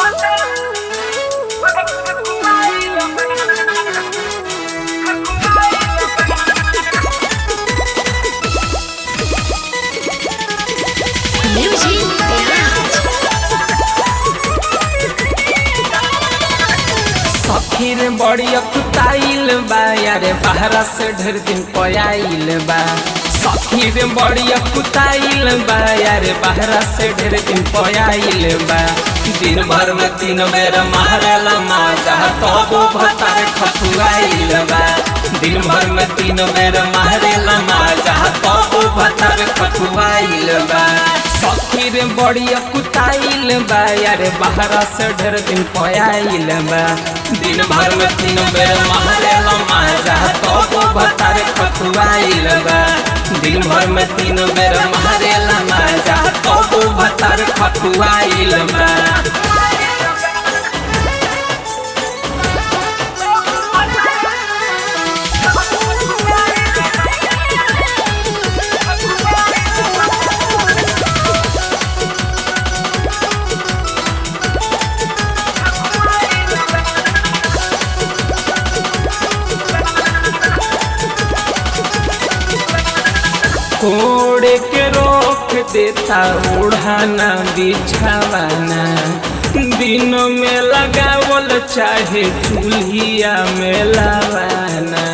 Music Garage. सखीर बड़ी अकुताइल बा यारे बहरा से ढेर दिन पयाइल बा सखीर बड़ी अकुताइल बा यारे बहरा से ढेर दिन पयाइल बा दिन भर में तीन बेर मारेला माजा तबो भतार खपुआइल बा दिन भर में तीन बेर मारेला माजा तबो भतार खपुआइल बा सखीर बड़ी अकुताइल बा यारे बहरा से ढेर दिन पयाइल बा दिन भर में तीन बेर मारेला माजा तबो भतार खपुआइल बा दिन भर में तीन बेर मारेला माजा तबो भतार खपुआइल बा कोड़े के रोक देता ओढ़ाना बिछावाना दिन में लगावल चाहे चूल्हिया में लावाना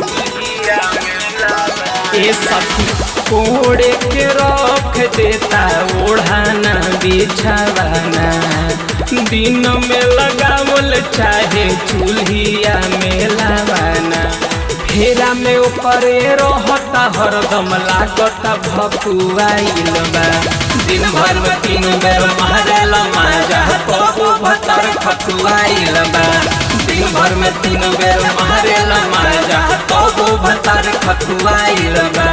ए सखी कोड़े के रोक देता ओढ़ाना बिछावाना दिन में लगावल चाहे चूल्हिया में लावाना फेरा में ऊपरे रहता हरदम लागता भकुआइल बा दिन भर में तीन बेर मारेला माजा तबो भतर खकुआइल बा दिन भर में तीन बेर मारेला माजा तबो भतर खकुआइल बा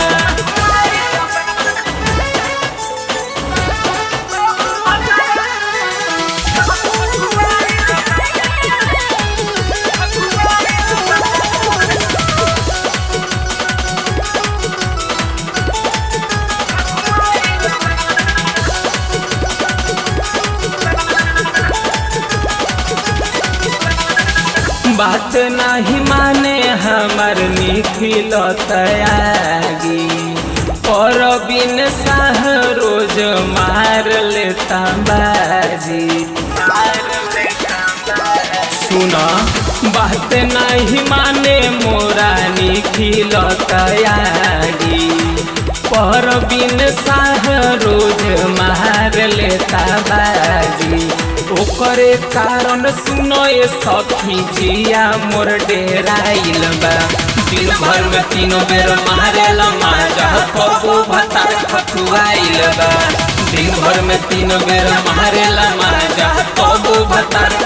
बात नहीं माने हमार निखिल तयागी और बिन साह रोज मार लेता बाजी सुना बात नहीं माने मोरा निखिल तयागी पर बिन साह रोज मार लेता बाजी ओकरे कारण सुनो ये सखी जिया मोर डेराइल बा दिन भर में तीनों बेर मारेला माजा कबो भतार खकुआइल बा दिन भर में तीनों बेर मारेला माजा कबो भतार